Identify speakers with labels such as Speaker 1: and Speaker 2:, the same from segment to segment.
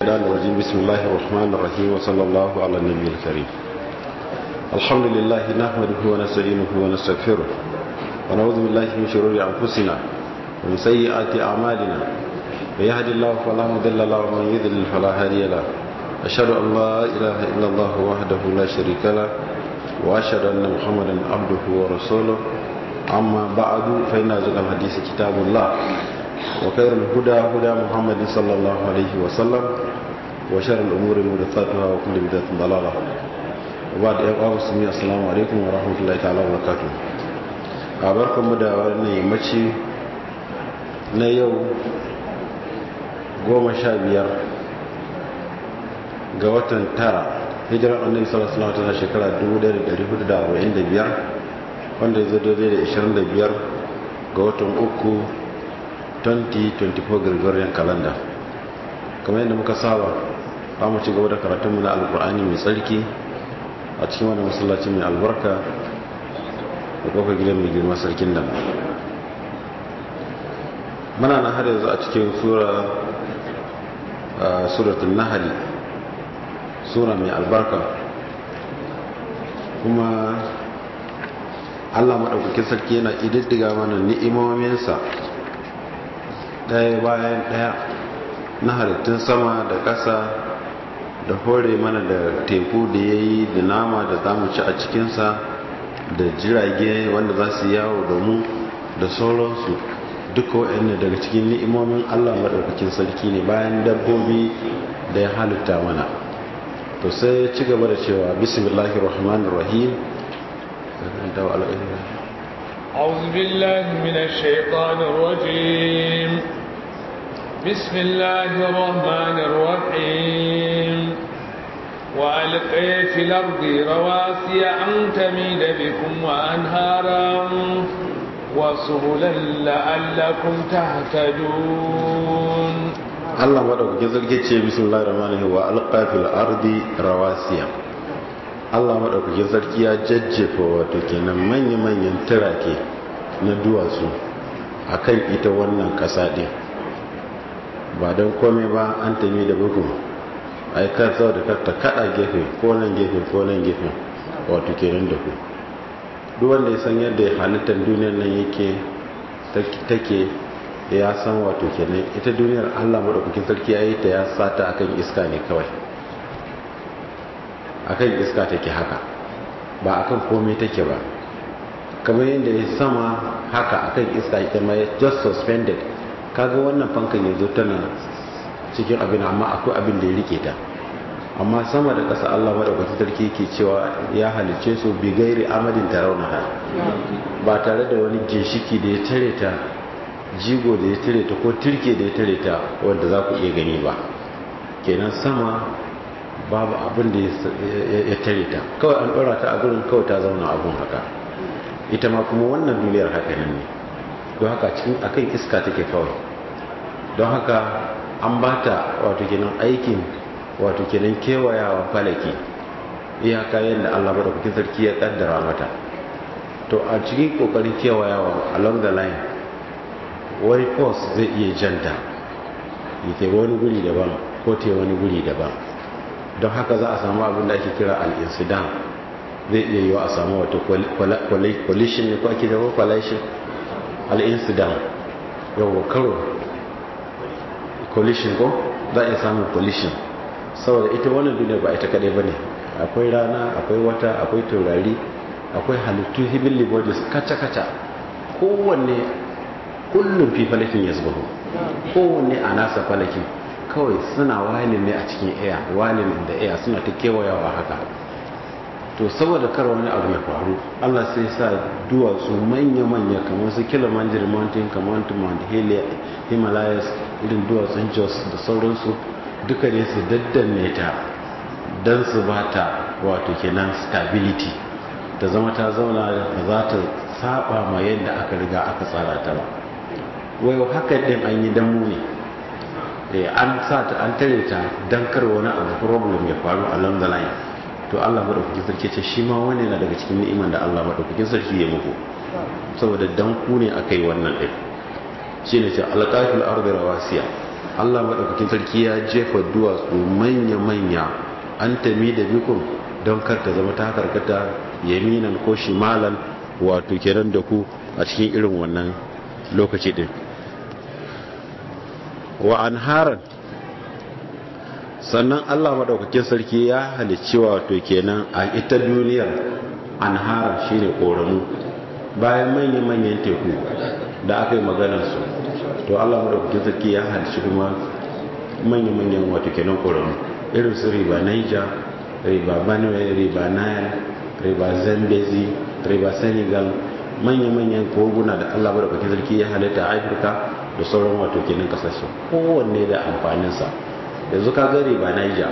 Speaker 1: الرحمن الرجيم بسم الله الرحمن الرحيم وصلى الله على النبي الكريم الحمد لله نحمده ونستعينه ونستغفره ونعوذ بالله من شرور انفسنا ومن سيئات اعمالنا من يهد الله فلا مضل له ومن يضلل فلا هادي له اشهد ان لا اله الا الله وحده لا شريك له واشهد ان محمدا عبده ورسوله اما بعد فان ازكى الحديث كتاب الله وخير الهدى هدى محمد صلى الله عليه وسلم وشر الأمور محدثاتها وكل بدعة ضلالة وبعد أيها المسلمين السلام عليكم ورحمة الله تعالى وبركاته أباركم da wannan yammaci na yau goma sha biyar ga watan tara hijirar annabi sallallahu alaihi wasallam ta shekara 1445 wanda ya zo daidai da 25 ga watan uku 2024 Gregorian calendar kamar yadda muka saba za mu ci gaba da karatunmu na alkur'ani mai tsarki a cikin wani masallaci mai albarka da kofar gidan mai girma sarkin nan muna na har yanzu a cikin sura suratun nahali sura mai albarka kuma allah maɗaukakin sarki yana ididdiga mana ni'imominsa ɗaya bayan ɗaya na halittun sama da ƙasa da hore mana da teku da ya yi da nama da za mu ci a cikinsa da jirage wanda za su yawo da mu da sauransu duka waɗanda daga cikin ni'imomin allah maɗaukakin sarki ne bayan dabbobi da ya halitta mana to sai ya ci gaba da cewa bismillahir rahmanir rahim
Speaker 2: أعوذ بالله من الشيطان الرجيم بسم الله الرحمن الرحيم وألقي في الأرض رواسي أن تميد بكم وأنهارا وسبلا لعلكم تهتدون
Speaker 1: الله مدعوك جزاك بسم الله الرحمن الرحيم وألقى في الأرض رواسي Allah maɗaukaki sarki ya jajjefa wato kenan manya-manyan turake na duwatsu a kan ita wannan ƙasa ɗin ba don kome ba an tami da bugun aikar sau da ta kaɗa gefe ko nan gefe ko nan gefe wato kenan da ku duk wanda ya san yadda halittar duniyar nan yake take ya san wato kenan ita duniyar allah maɗaukakin sarki ya yi ta ya sata akan iska ne kawai akan iska take haka ba akan komai take ba kamar yadda ya sama haka akan iska ita ma just suspended kaga wannan fankan yanzu tana cikin abin amma akwai abin da ya rike ta amma sama da ƙasa Allah madaukakin sarki ke cewa ya halice su bi gairi amadin tarawnaha ba tare da wani ginshiki da ya tare ta jigo da ya tare ta ko turke da ya tare ta wanda za ku iya gani ba kenan sama babu abin da ya tare ta kawai an ɗora ta a gurin kawai ta zauna abun haka ita ma kuma wannan duniyar haka nan ne don haka cikin akan iska take kawai don haka an ba ta wato kenan aikin wato kenan kewayawa falaki iyaka yadda allah maɗaukakin sarki ya ƙaddara mata to a cikin ƙoƙarin kewayawa along the line wani force zai iya janta yake wani guri daban ko te wani guri daban don haka za a samu abin da ake kira al'insidan zai iya yiwa a samu wata coalition ne ko ake zama coalition al'insidan yawon karo coalition ko za a iya samun coalition saboda ita wannan duniya ba ita kadai ba ne akwai rana akwai wata akwai taurari akwai halittu heavenly bodies kaca-kaca kowanne kullum fi falakin ya zubahu kowanne a nasa falakin kawai suna walin ne a cikin air walin da air suna ta kewayawa haka to saboda kar wani abu ya faru Allah sai sa duwatsu manya-manya kamar su Kilimanjaro mountain kamar Mount Himalayas irin duwatsun Jos da sauransu duka ne su daddanne ta don su ba ta wato kenan stability ta zama ta zauna da za ta saba ma yadda aka riga aka tsara ta ba wai haka din an yi damu ne an sa ta an tare ta dan kar wani abu problem ya faru along the line to Allah madaukakin sarki ce shi ma wani na daga cikin ni'iman da Allah madaukakin sarki ya muku saboda dan ku ne akai wannan din shine ce alqafil ardi rawasiya Allah madaukakin sarki ya jefa duwatsu manya-manya an tami da bikun don kar ta zama ta karkata yaminan ko shimalan wato kenan da ku a cikin irin wannan lokaci din wa anharan sannan Allah madaukakin sarki ya halicci wato kenan a ita duniyar anharan shine koramu bayan manya-manyan teku da aka yi maganarsu to Allah madaukakin sarki ya halicci kuma manya-manyan wato kenan koramu irin su riba Niger riba Benue riba Nile riba Zambezi riba Senegal manya-manyan koguna da Allah madaukakin sarki ya halitta a Afirka da sauran wato kenan kasashe kowanne da amfaninsa yanzu ka gari ba Niger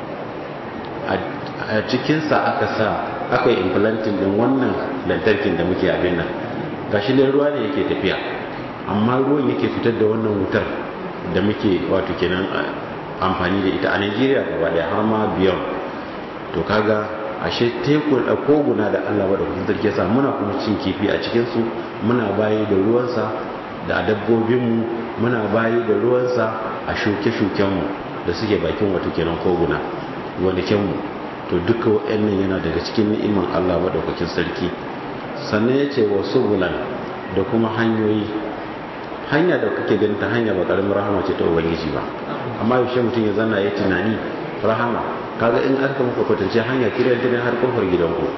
Speaker 1: a cikinsa aka sa aka yi implanting din wannan lantarkin da muke abin nan gashi ne ruwa ne yake tafiya amma ruwan yake fitar da wannan wutar da muke wato kenan amfani da ita a Nigeria gaba daya har ma biyan to kaga ashe tekun da koguna da Allah da kuma sarki sa muna kuma cin kifi a cikin su muna bayi da ruwansa da dabbobinmu muna bayi da ruwansa a shuke-shukenmu da suke bakin wato kenan koguna gonakinmu to duka waɗannan yana daga cikin ni'iman Allah maɗaukakin sarki sannan ya ce wasu bulan da kuma hanyoyi hanya da kake ganin ta hanya ba ƙaramin rahama ce ta ubangiji ba amma yaushe mutum ya zanna ya tunani rahama kaga in aka maka kwatance hanya tiran tiran har kofar gidanku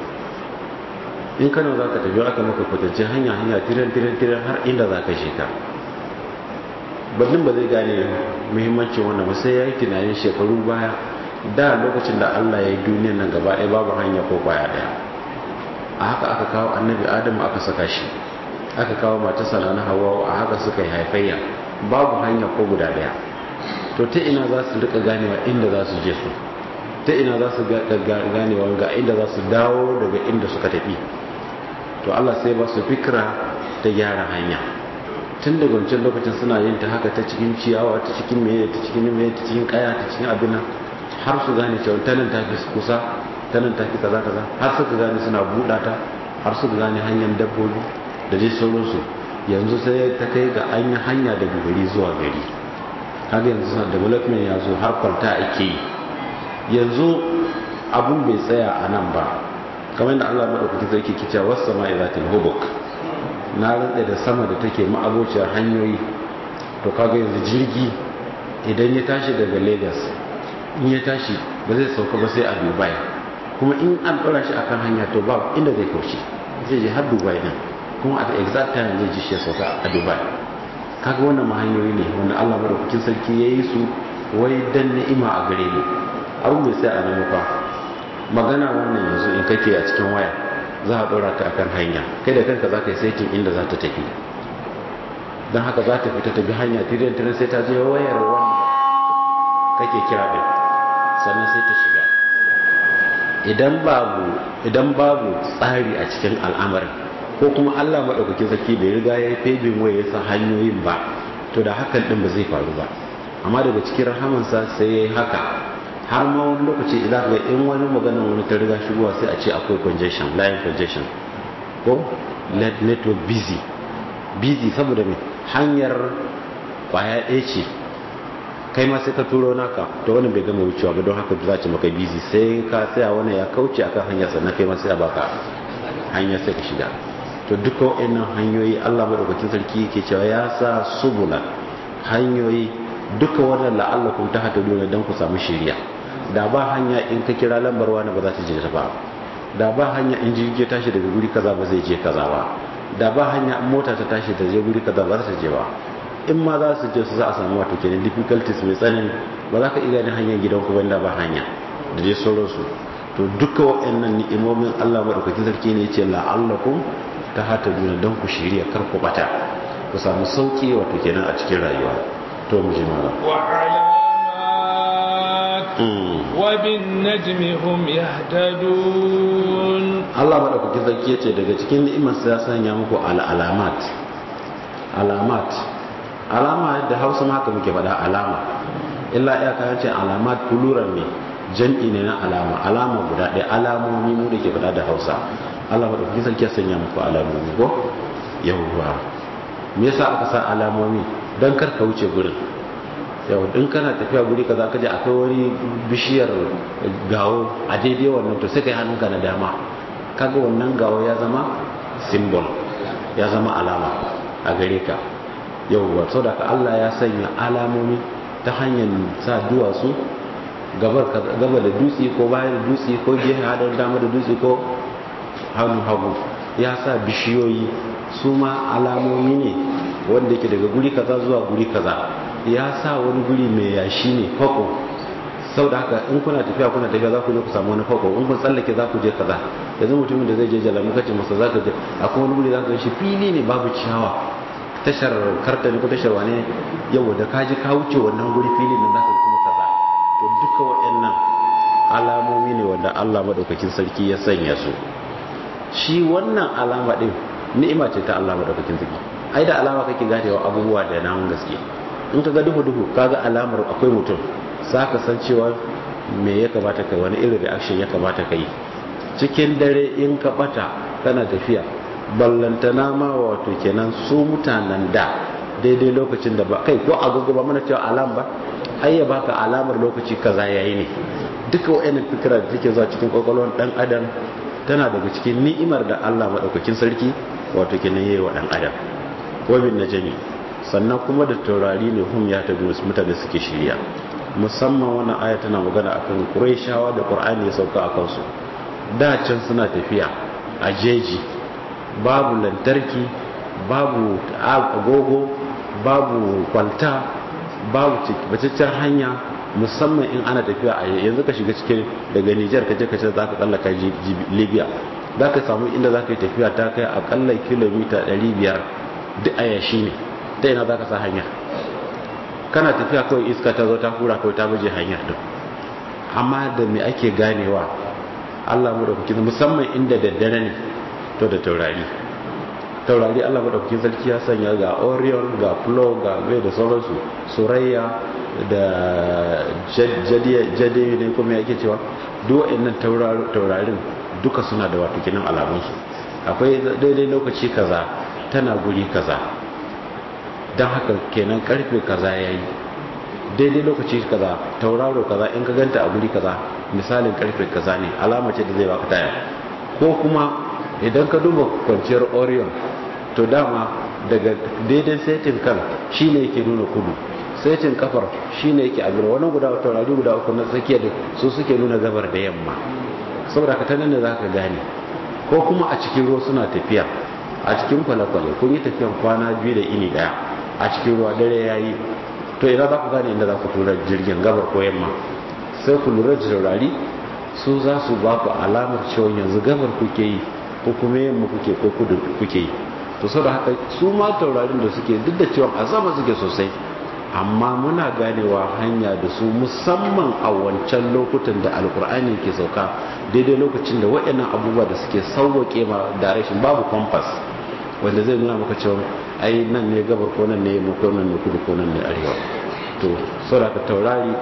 Speaker 1: in kano za ka tafi aka maka kwatance hanya hanya tiran tiran tiran har inda za ka sheka birnin ba zai gane muhimmancin wannan ba sai ya yi tunanin shekaru baya da lokacin da allah ya yi duniyan nan gaba ɗaya babu hanya ko kwaya ɗaya a haka aka kawo annabi adamu aka saka shi aka kawo matarsa na hawa a haka suka yi haifayya babu hanya ko guda ɗaya to ta ina za su rika ganewa inda za su je su ta ina za su ganewa ga inda za su dawo daga inda suka tafi to Allah sai ba su fikira ta gyara hanya tun daga wancan lokacin suna yin ta haka ta cikin ciyawa ta cikin meye ta cikin meye ta cikin kaya ta cikin abin har su gane cewa tanan ta fi kusa tanan ta fi kaza kaza har suka gane suna buɗa ta har suka gane hanyar dabbobi da dai sauransu yanzu sai ta kai ga an yi hanya daga gari zuwa gari har yanzu suna development ya zo har kwalta ake yi yanzu abun bai tsaya a nan ba kamar da Allah maɗaukaki sarki kice wasu sama izatil hubuk na rantsa da sama da take ma'abociyar hanyoyi to kaga yanzu jirgi idan ya tashi daga lagos in ya tashi ba zai sauka ba sai a dubai kuma in an ɗora shi akan hanya to ba inda zai kauce zai je har dubai din kuma at exact time zai ji shi sauka a dubai kaga wannan ma hanyoyi ne wanda Allah madaukakin sarki ya yi su wai dan ni'ima a gare mu abu mai sai a nan fa magana wannan yanzu in kake a cikin waya za a ɗora ka akan hanya kai da kanka za ka yi saitin inda za ta tafi don haka za ta fita ta bi hanya tirin tirin sai ta je wayar wanda kake kira ɗin sannan sai ta shiga idan babu idan babu tsari a cikin al'amarin ko kuma Allah maɗaukakin sarki bai riga ya yi febin waya ya sa hanyoyin ba to da hakan ɗin ba zai faru ba amma daga cikin rahamansa sai ya yi haka har ma wani lokaci idan ga in wani maganin wani ta riga shigowa sai a ce akwai congestion line congestion ko let network busy busy saboda mai hanyar kwaya ɗaya ce kai ma sai ka turo naka to wani bai gama wucewa ba don haka za ce maka busy sai ka tsaya wani ya kauce akan hanyar sannan kai ma sai a baka hanyar sai ka shiga to duka wa'annan hanyoyi Allah madaukakin sarki yake cewa ya sa subula hanyoyi duka wannan la'allakum tahtaduna dan ku samu shiriya da ba hanya in ka kira lambar wani ba za ta je ta ba da ba hanya in jirgi tashi daga guri kaza ba zai je kaza ba da ba hanya in mota ta tashi ta je guri kaza ba za ta je ba in ma za su je su za a samu wato kenan difficulties mai tsanani ba za ka iya ganin hanyar gidan ku banda ba hanya da dai sauransu to duka waɗannan ni'imomin Allah madaukakin sarki ne yace la'allakum tahtaduna dan ku shiriya kar ku bata ku samu sauki wato kenan a cikin rayuwa to mu ji mala
Speaker 2: وبالنجم هم يهتدون
Speaker 1: Allah madaukakin sarki yace daga cikin ni'imar sa ya sanya muku al'alamat alamat alama da Hausa ma haka muke faɗa alama illa iya kayan ce alamat plural ne jam'i ne na alama alama guda ɗaya alamomi mu da ke faɗa da Hausa Allah madaukakin sarki ya sanya muku alamomi ko yawwa me yasa aka sa alamomi dan kar ka wuce gurin yau in kana tafiya guri kaza kaje akwai wani bishiyar gawo a daidai wannan to sai kai hannunka na dama kaga wannan gawo ya zama symbol ya zama alama a gare ka yau sau da Allah ya sanya alamomi ta hanyar sa duwatsu gaba da dutse ko bayan da dutse ko gefe hadar dama da dutse ko hannu hagu ya sa bishiyoyi su ma alamomi ne wanda ke daga guri kaza zuwa guri kaza ya sa wani guri mai yashi ne fako sau da haka in kuna tafiya kuna tafiya za ku je ku samu wani fako in kun tsallake za ku je kaza yanzu mutumin da zai je jalamu kace masa za ka je akwai wani guri za ka shi fili ne babu ciyawa tashar karta ne ko tashar wane yau da ka ji ka wuce wannan guri fili nan za ka kuma kaza to duka waɗannan alamomi ne wanda Allah madaukakin sarki ya sanya su shi wannan alama din ni'ima ce ta Allah madaukakin sarki ai da alama kake ganewa abubuwa da nan gaske in ka ga duhu duhu kaga alamar akwai mutum za ka san cewa me ya kamata kai wani irin reaction ya kamata kai cikin dare in ka bata kana tafiya ballantana ma wato kenan su mutanen da daidai lokacin da ba kai ko agogo ba mana cewa alam ba ai ya baka alamar lokaci kaza yayi ne duka wayannan fikira da take zuwa cikin kwakwalwar dan adam tana daga cikin ni'imar da Allah madaukakin sarki wato kenan yayi wa dan adam wabin najmi sannan kuma da taurari ne hum ya tabi mutane suke shirya musamman wannan aya tana magana akan Qurayshawa da Qur'ani ya sauka akan su da can suna tafiya a jeji babu lantarki babu agogo babu kwalta babu bacaccen hanya musamman in ana tafiya a yanzu ka shiga cikin daga Nijar ka je ka ce za ka tsallaka Libya za ka samu inda za ka yi tafiya ta kai akalla kilomita 500 duk a yashi ne ta ina za ka sa hanya kana tafiya kawai iska ta zo ta hura kawai ta baje hanyar din amma da me ake ganewa Allah mu da kuke musamman inda daddare ne to da taurari taurari Allah madaukakin sarki ya sanya ga Orion ga Plo ga Bai da sauransu Surayya da Jade ne kuma yake cewa duk waɗannan taurarin duka suna da wato kinan alamunsu akwai daidai lokaci kaza tana guri kaza don haka kenan karfe kaza yayi daidai lokaci kaza tauraro kaza in ka ganta a guri kaza misalin karfe kaza ne alama ce da zai baka taya ko kuma idan ka duba kwanciyar orion to dama daga daidai setin kan shine yake nuna kudu setin kafar shine yake abin wani guda taurari guda uku na tsakiya da su suke nuna gabar da yamma saboda ka tanan da za ka gane ko kuma a cikin ruwa suna tafiya a cikin kwale-kwale kun yi tafiyan kwana biyu da ini daya a cikin ruwa dare ya yi to ina za ku gane inda za ku tura jirgin gabar ko yamma sai ku lura da taurari su za su ba ku alamar cewa yanzu gabar kuke yi ko kuma yamma kuke ko kudu kuke yi to sau da haka su ma taurarin da suke duk da cewa a sama suke sosai amma muna ganewa hanya da su musamman a wancan lokutan da alkur'ani ke sauka daidai lokacin da waɗannan abubuwa da suke sauwaƙe ma da rashin babu compass wanda zai nuna maka cewa ai nan ne gabar ko nan ne yamma ko nan ne kudu ko nan ne arewa to saboda taurari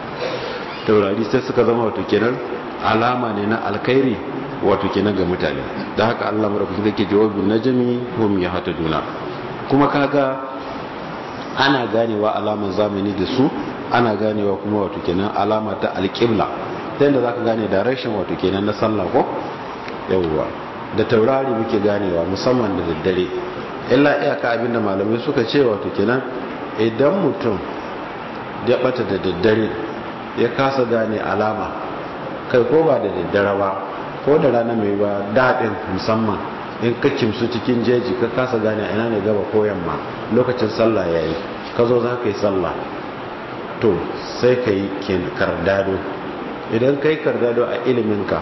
Speaker 1: taurari sai suka zama wato kenan alama ne na alkhairi wato kenan ga mutane da haka Allah madaukaki zake jawabin najmi hum yahtaduna kuma kaga ana ganewa alaman zamani da su ana ganewa kuma wato kenan alama ta alqibla ta yadda zaka gane direction wato kenan na sallah ko yawwa da taurari muke ganewa musamman da daddare illa iyaka abinda malamai suka ce wato kenan idan mutum ya bata da daddare ya kasa gane alama kai ko ba da daddare ba ko da rana mai ba daɗin musamman in ka kimsu cikin jeji ka kasa gane ina ne gaba ko yamma lokacin sallah ya yi ka zo za ka yi sallah to sai ka yi kardado idan ka yi kardado a iliminka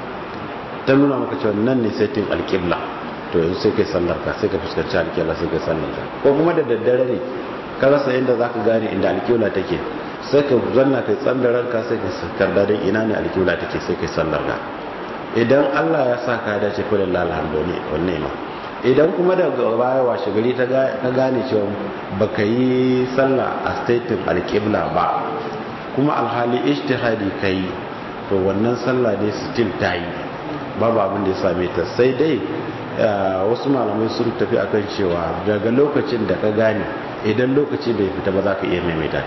Speaker 1: ta nuna maka cewa nan ne setin alƙibla to yanzu sai ka yi sallar ka sai ka fuskanci alƙibla sai ka yi sallar ka ko kuma da daddare ne ka rasa inda za ka gane inda alƙibla take sai ka zanna kai tsandarar ka sai ka kardadon ina ne alƙibla take sai ka yi sallar ka idan Allah ya sa ka dace kullu alhamdu ne wanne ma idan kuma daga baya washe gari ta gane cewa baka yi sallah a statin alƙibla ba kuma alhali ijtihadi kai to wannan sallah dai still ta yi babu abin da ya same ta sai dai wasu malamai sun tafi akan cewa daga lokacin da ka gane idan lokaci bai fita ba za ka iya maimaita ta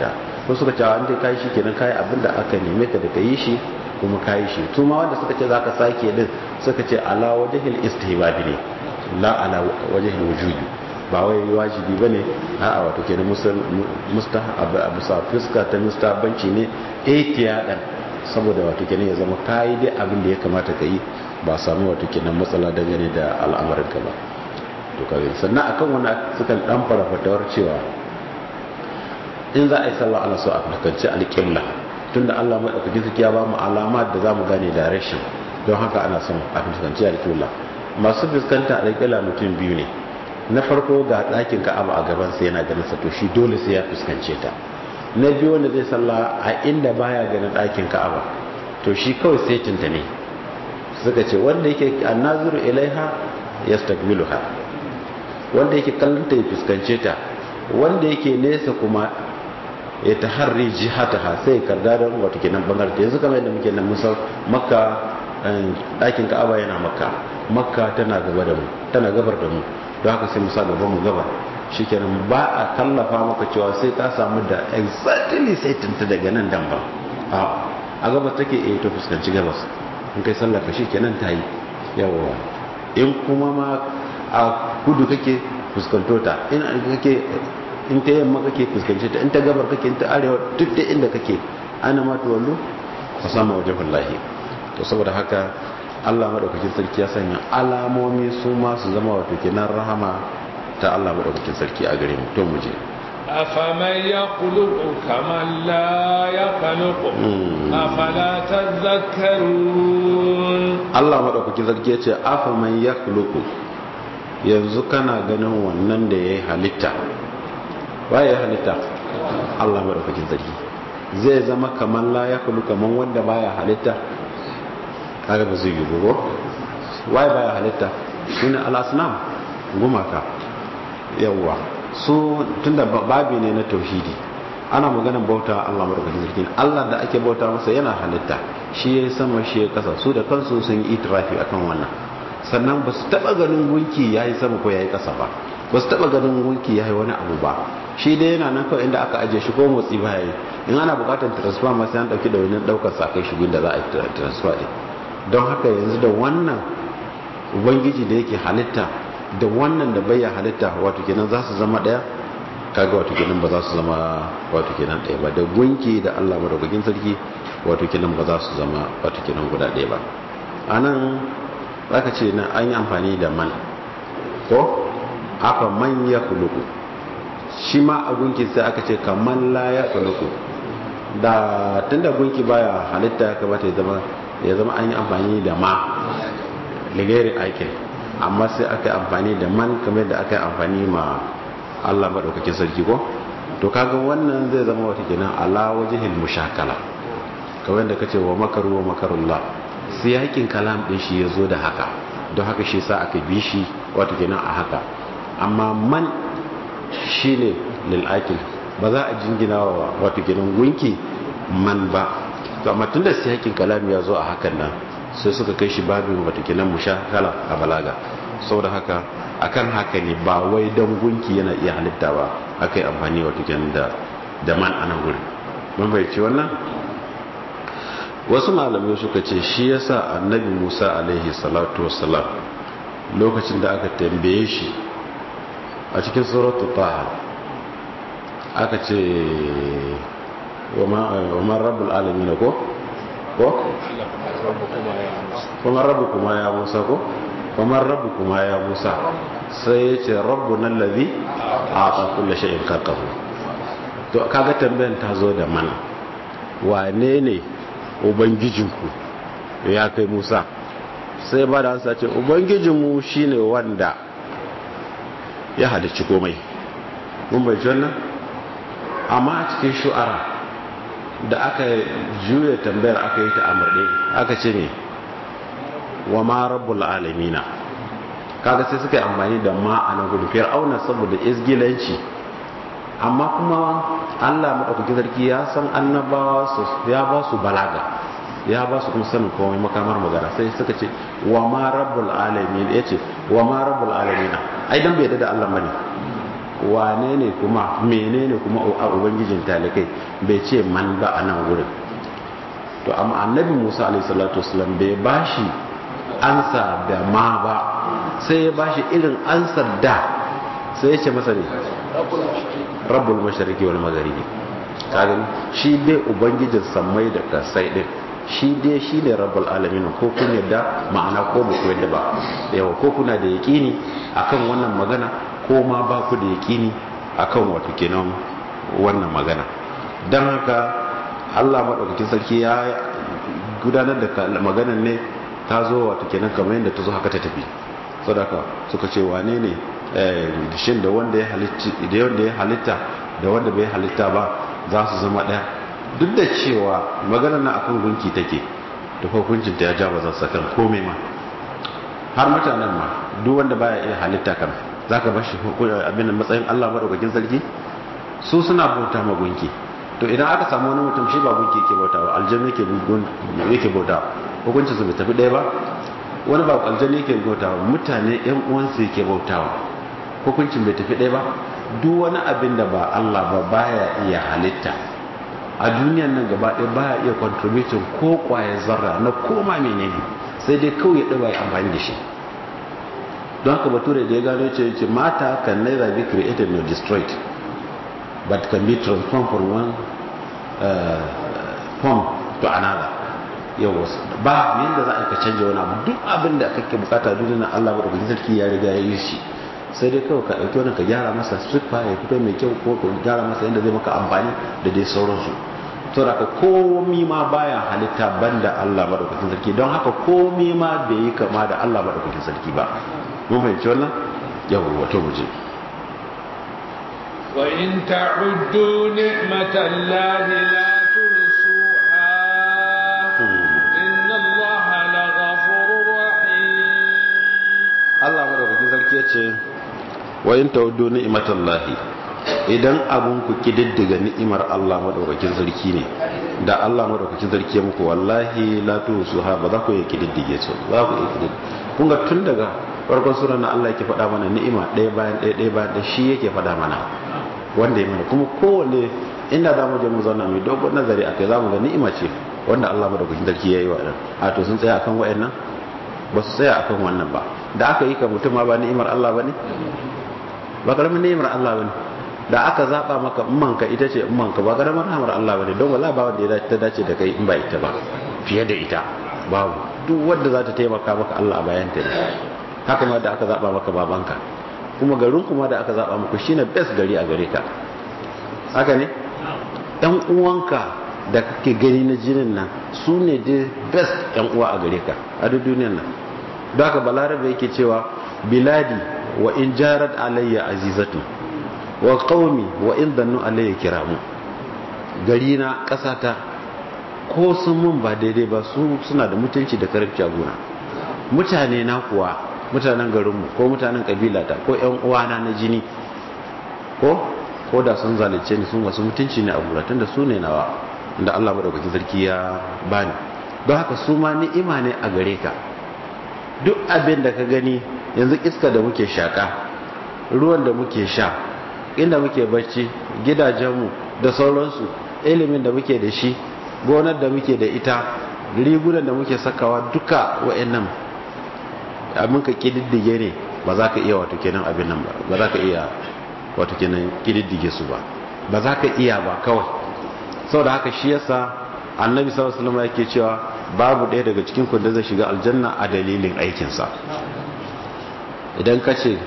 Speaker 1: ko suka ce an dai kai shi kenan kai abin da aka neme ka da kai shi kuma kai shi to ma wanda suka ce zaka sake din suka ce ala wajhil istihbab ne la ala wajhil wujubi ba wai wajibi bane a'a wato kenan mustahab abu sa fuska ta mustahabbanci ne ihtiyadan saboda wato kenan ya zama kai dai abin da ya kamata ka yi ba samu wato kenan matsala dangane da al'amarin ka ba to kage sannan akan wani sukan dan fara fatawar cewa in za a yi sallah ala so a fuskanci alƙibla tunda Allah madaukakin sarki ya ba mu alama da zamu gane direction don haka ana son a fuskanci alƙibla masu fuskanta alƙibla mutum biyu ne na farko ga ɗakin ka'aba a gaban sa yana ganin sa to shi dole sai ya fuskance ta na biyu wanda zai sallah a inda baya ganin ɗakin ka'aba to shi kawai sai tinta ne suka ce wanda yake annazuru ilaiha yastaqbiluha wanda yake kallon ta ya fuskance ta wanda yake nesa kuma ya ta harri jihataha sai karda don wata kenan bangare ta yanzu kamar yadda muke nan musau makka ɗakin ka'aba yana makka makka tana gaba da mu tana gabar da mu don haka sai musa gaban mu gabar shikenan ba a kallafa maka cewa sai ka samu da exactly sai tunta daga nan dan ba a gabas take eh to fuskanci gabas in kai sallar ka shikenan ta yi yawa in kuma ma a kudu kake fuskanto ta in kake in ta yamma kake fuskance ta in ta gabar kake in ta arewa duk da inda kake ana ma to wallo ka samu wajen wallahi to saboda haka Allah madaukakin sarki ya sanya alamomi su ma su zama wato kenan rahama ta Allah madaukakin sarki a gare mu to mu je
Speaker 2: أفمن يخلق كمن لا يخلق أفلا تذكرون
Speaker 1: Allah madaukakin sarki ya ce afaman yakhluqu yanzu kana ganin wannan da yayi halitta waye halitta Allah madaukakin sarki zai zama kaman la yakhluqu kaman wanda baya halitta kaga ba zai yi gogo waye baya halitta shine al-asnam gumaka yawwa su tunda babi ne na tauhidi ana maganan bauta Allah madaukakin sarki Allah da ake bauta masa yana halitta shi ya sama shi ya kasa su da kansu sun yi itirafi akan wannan sannan ba su taba ganin gunki ya yi sama ko ya yi kasa ba ba su taba ganin gunki ya yi wani abu ba shi dai yana nan kawai inda aka ajiye shi ko motsi ba ya yi in ana bukatar transfer ma sai an dauki da wani daukar sa kai shi da za a yi transfer din don haka yanzu da wannan ubangiji da yake halitta da wannan da bayya halitta wato kenan za su zama daya kaga wato kenan ba za su zama wato kenan daya ba da gunki da Allah madaukakin sarki wato kenan ba za su zama wato kenan guda daya ba anan zaka ce na an yi amfani da man ko aka man ya kuluku shi ma a gunki sai aka ce kaman la ya kuluku da tunda gunki baya halitta ya kamata ya zama ya zama an yi amfani da ma ligairin aikin amma sai aka yi amfani da man kamar da aka yi amfani ma Allah maɗaukakin sarki ko to kaga wannan zai zama wata kenan ala wajhil mushakala kamar da kace wa makaru wa makarullah sai yakin kalam din shi yazo da haka don haka shi sa aka bi shi wata kenan a haka amma man shine lil akil ba za a jingina wa wata kenan gunki man ba to amma tunda sai yakin kalam ya zo a hakan nan sai suka kai shi babin watakilan mushakala a balaga saboda haka akan haka ne ba wai don gunki yana iya halitta ba aka yi amfani watakilan da da man ana guri mun bai ce wannan wasu malamai suka ce shi yasa annabi musa alaihi salatu wassalam lokacin da aka tambaye shi a cikin suratu taha aka ce wa ma rabbul alamin ko ko kuma rabu kuma ya musa ko kuma rabu kuma ya musa sai ya ce rabu nan lazi a ƙaƙulla sha'in kakahu to kaga tambayan ta zo da mana wane ne ubangijinku ya kai musa sai ba da hansa ce ubangijinmu shine wanda ya halicci komai mun bai wannan amma a cikin shu'ara da aka juya tambayar aka yi ta amurɗe aka ce ne wa ma rabbul alamina kaga sai suka yi amfani da ma a nan gudu fir'auna saboda izgilanci amma kuma allah maɗaukakin sarki ya san annabawa su ya ba su balaga ya ba su kuma sanin komai makamar magana sai suka ce wa ma rabbul alamin ya ce wa ma rabbul alamina ai dan bai da allah bane wane ne kuma menene kuma a ubangijin talikai bai ce man ba a nan wurin to amma annabi musa alaihissalatu wasalam bai bashi ansa da ma ba sai ya bashi irin ansar da sai ya ce masa ne rabbul mashariki wal magharibi kaga shi dai ubangijin sammai da kasai din shi dai shi ne rabbul alamin ko kun yadda ma'ana ko ba ku yadda ba yawa ko kuna da yaqini akan wannan magana ko ma ba ku da yaqini akan wato kenan wannan magana dan haka Allah madaukakin sarki ya gudanar da maganar ne ta zo wato kenan kamar yadda ta zo haka ta tafi sadaka suka ce wane ne shin da wanda ya halitta da wanda bai halitta ba za su zama ɗaya duk da cewa maganar na akan gunki take da hukuncin ta ya ja ba za kan komai ma har mutanen ma duk wanda baya iya halitta kan zaka bashi abin matsayin Allah madaukakin sarki su suna bauta ma gunki to idan aka samu wani mutum shi ba gunki yake bauta ba aljanna yake yake bauta hukuncin su bai tafi ɗaya ba wani ba aljanna yake bauta ba mutane yan uwansu yake bautawa hukuncin bai tafi ɗaya ba duk wani abin da ba Allah ba baya iya halitta a duniyan nan gaba ɗaya baya iya contributing ko kwaye zarra na koma menene sai dai kawai ya ɗaba ya amfani da shi don haka bature da ya gano ce ce mata can neither be created nor destroyed but can be transformed from one uh, form to another yau ba yadda za a ka canja wani abu duk abin da kake bukata duniya Allah ba da sarki ya riga ya yi shi sai dai kawai ka ɗauki wani ka gyara masa siffa ya fito mai kyau ko ka gyara masa yadda zai maka amfani da dai sauransu to da komi ma baya halitta banda Allah madaukakin sarki don haka komi ma bai yi kama da Allah madaukakin sarki ba mun fahimci wannan yawa wato muje
Speaker 2: wa in ta'uddu ni'matallahi la tuhsuha inna Allaha laghafurur rahim
Speaker 1: Allah madaukakin sarki ya ce wa in ta'uddu ni'matallahi idan abun ku kididdiga ni'imar Allah madaukakin sarki ne da Allah madaukakin sarki ya muku wallahi la tuhsuha ba za ku yi kididdige su za ku yi kididdige kun ga tun daga farkon sura na Allah yake faɗa mana ni'ima ɗaya bayan ɗaya ɗaya bayan ɗaya shi yake faɗa mana wanda ya mana kuma kowanne inda za mu je mu zauna mai dogon nazari a kai za mu ga ni'ima ce wanda Allah madaukakin sarki ya yi wa ɗan a to sun tsaya akan wa'annan ba su tsaya akan wannan ba da aka yi ka mutum ma ba ni'imar Allah ba ne ba karamin ni'imar Allah ba ne da aka zaɓa maka manka ita ce manka ba karamin rahamar Allah ba ne don wala ba wanda ya dace da kai in ba ita ba fiye da ita babu duk wanda za ta taimaka maka Allah a bayan ta ne haka ma da aka zaba maka babanka kuma garin kuma da aka zaba maka shine best gari a gare ka haka ne dan uwanka da kake gani na jinin nan su ne da best yan uwa a gare ka a duk duniyar nan don haka balarabe yake cewa biladi wa in jarat alayya azizatu wa qaumi wa in dannu alayya kiramu gari na kasata ko sun mun ba daidai ba su suna da mutunci da karamci a gona mutane na kuwa mutanen garinmu ko mutanen kabilata ko yan uwana na jini ko ko da sun zalunce ni sun wasu mutunci ne a gura tunda su ne nawa da Allah madaukakin sarki ya bani don haka su ma ni'ima ne a gare ka duk abin da ka gani yanzu iska da muke shaka ruwan da muke sha inda muke bacci gidajenmu da sauransu ilimin da muke da shi gonar da muke da ita rigunan da muke sakawa duka wa'annan abin ka kididdige ne ba za ka iya wato kenan abin nan ba ba za ka iya wato kenan kididdige su ba ba za ka iya ba kawai sau da haka shi yasa annabi sallallahu alaihi wasallam yake cewa babu ɗaya daga cikin ku da zai shiga aljanna a dalilin aikinsa idan ka ce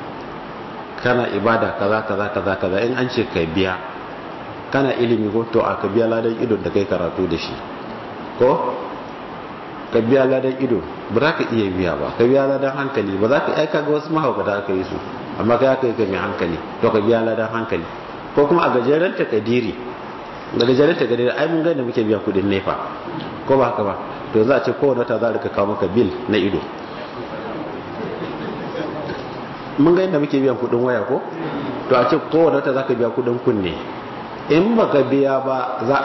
Speaker 1: kana ibada kaza kaza kaza kaza in an ce ka biya kana ilimi ko to a ka biya ladan idon da kai karatu da shi ko ka biya ladan ido ba za ka iya biya ba ka biya ladan hankali ba za ka aika ga wasu mahaukata aka yi su amma ka aka yi ka mai hankali to ka biya ladan hankali ko kuma a gajeren takadiri da gajeren takadiri ai mun gani muke biyan kudin nefa ko ba haka ba to za a ce kowane wata za a rika kawo maka bil na ido mun ga yadda muke biyan kudin waya ko to a ce kowane wata za ka biya kudin kunne in baka biya ba za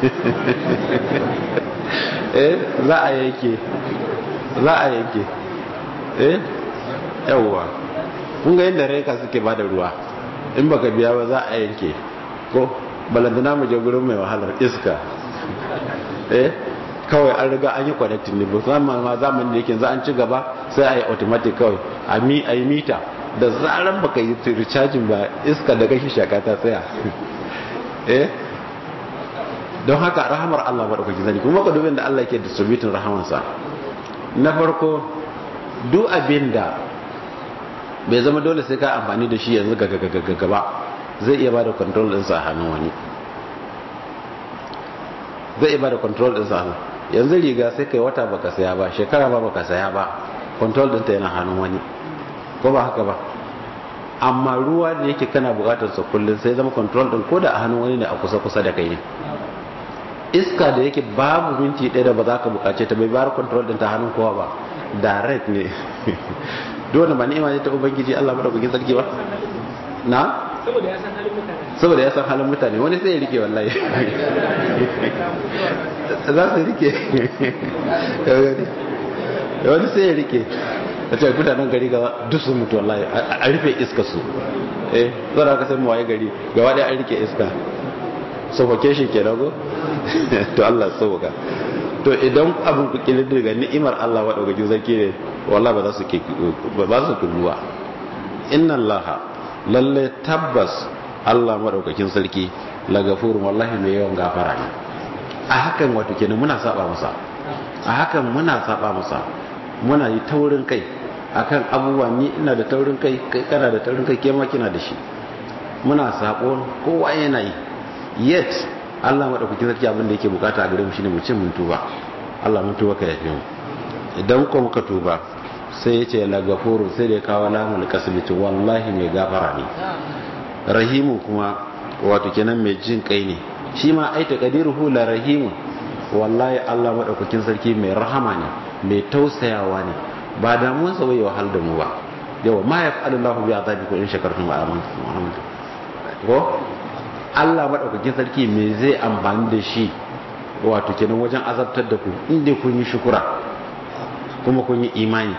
Speaker 1: eh za a yanke za a yanke eh yawwa kun ga yadda reka suke ba da ruwa in baka biya ba za a yanke ko balantana mu je gurin mai wahalar iska eh kawai an riga an yi connecting ne musamman ma zamanin da yake za an ci gaba sai a yi automatic kawai a mi a yi mita da zaran baka yi recharging ba iska da gashi shaka ta tsaya eh don haka rahamar Allah ba dauki zani kuma ka dubin da Allah yake distributing rahamansa na farko duk abin da bai zama dole sai ka amfani da shi yanzu ga gaba zai iya bada control ɗinsa a hannun wani zai iya bada control ɗinsa a hannun yanzu riga sai kai wata baka saya ba shekara ba baka saya ba control ɗinta yana hannun wani ko ba haka ba amma ruwa da yake kana bukatar sa kullum sai zama control ɗin ko da a hannun wani ne a kusa kusa da kai ne iska da yake babu minti ɗaya da ba za ka bukace ta bai bayar control ɗin ta hannun kowa ba direct ne dole ba ni'ima ne ta ubangiji Allah madaukakin sarki ba na
Speaker 3: saboda ya san halin mutane
Speaker 1: saboda ya san halin mutane wani sai ya rike wallahi za su rike wani sai ya rike a ce mutanen gari ga duk sun mutu wallahi a rufe iska su eh zara ka sai mu waye gari gaba ɗaya an rike iska suffocation ke nago to Allah sauka to idan abin ku kilin daga ni'imar Allah wa dauka sarki ne wallahi ba za su ba za su kulluwa inna Allah lalle tabbas Allah madaukakin sarki la gafurun wallahi mai yawan gafara ne a hakan wato kenan muna saba masa a hakan muna saba masa muna yi taurin kai akan abubuwa ni ina da taurin kai kai kana da taurin kai ke ma kina da shi muna sabo kowa yana yi yet Allah madaukakin sarki abin da yake bukata a gare mu shine mu ce mun tuba Allah mun tuba ka yafe mu idan ko muka tuba sai ya ce la gafuru sai da ya kawo lamul kasbi to wallahi mai gafara ne rahimu kuma wato kenan mai jin kai ne shi ma ai taqdiruhu la rahimu wallahi Allah madaukakin sarki mai rahama ne mai tausayawa ne ba damuwar sa bai wahal da mu ba yawa ma yaf'alu Allahu bi azabikum in shakartum wa amantum ko Allah madaukakin sarki me zai amfani da shi wato kenan wajen azabtar da ku inda kun yi shukura kuma kun yi imani